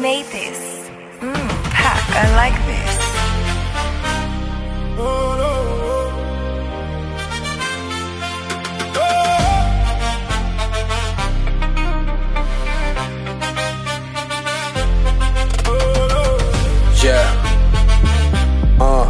made this? Mmm, pack, I like this. Yeah. Uh.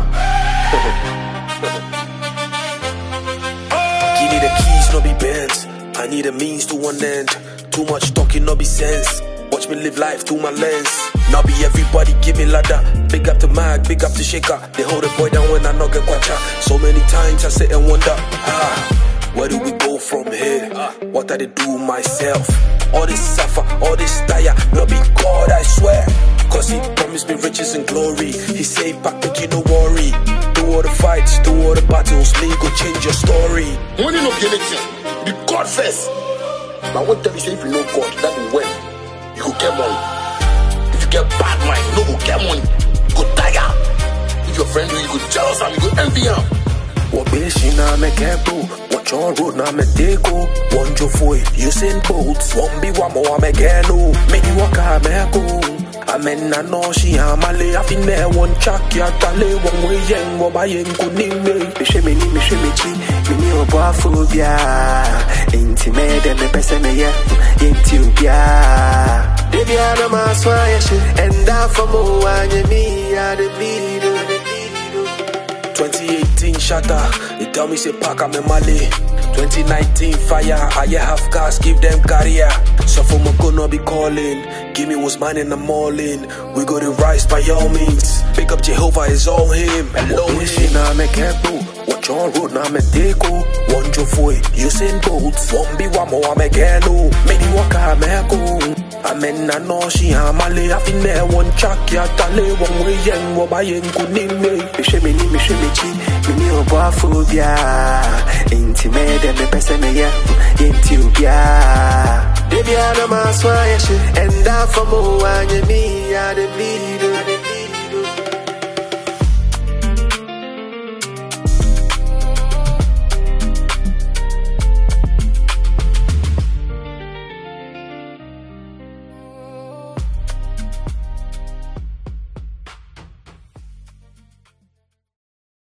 Give me the keys, no be bent. I need a means to one end. Too much talking, no be sense. Watch me live life through my lens. Now be everybody give me ladder. Big up to Mag, big up to Shaker. They hold the boy down when I knock a quacha. So many times I sit and wonder, ah, where do we go from here? What I do myself? All this suffer, all this tire, no be God, I swear. Cause he promised me riches and glory. He say back, but you no worry. Do all the fights, do all the battles, me go change your story. Money no be anything. Be God first. But I want to tell you, say if you know God, that will when you go get money. If you get bad mind, you no go get money. You go tire. If your friend do, you go jealous and you go envy him. Wabishi na mekebo Watch on road na medeko One jo foi Usain Bolt One be one more amegeno Many waka meko Amen na no shi amale Afine one chak ya tale One way yen Waba yen kunime mehwɛ m'ani mehwɛ m'akyi mene ɔboafoɔ biaa enti mɛyɛ dɛ mepɛ sɛ meyɛ yɛnti obiaa da biaa na maaso ayɛ hye ɛnda fa mo anyɛ me adebido 2018 shatter They tell me say pack I'm in Mali 2019 fire I yeah half gas give them career So for my gonna be calling Give me what's mine and I'm all in We go to rise by all means Pick up Jehovah is all him Alone Wabishi na mekebo Watch on road na medeko One jo foi Usain Bolt One be one more amegeno Many waka meko Amen na no shi amale Afine one chak ya tale One way yen Waba yen kunime mehwɛ m'ani mehwɛ m'akyi mene ɔboafoɔ biaa enti mɛyɛ dɛ mepɛ sɛ meyɛ yɛnti obiaa da biaa na maaso ayɛ hye ɛnda fa mo anyɛ me adebido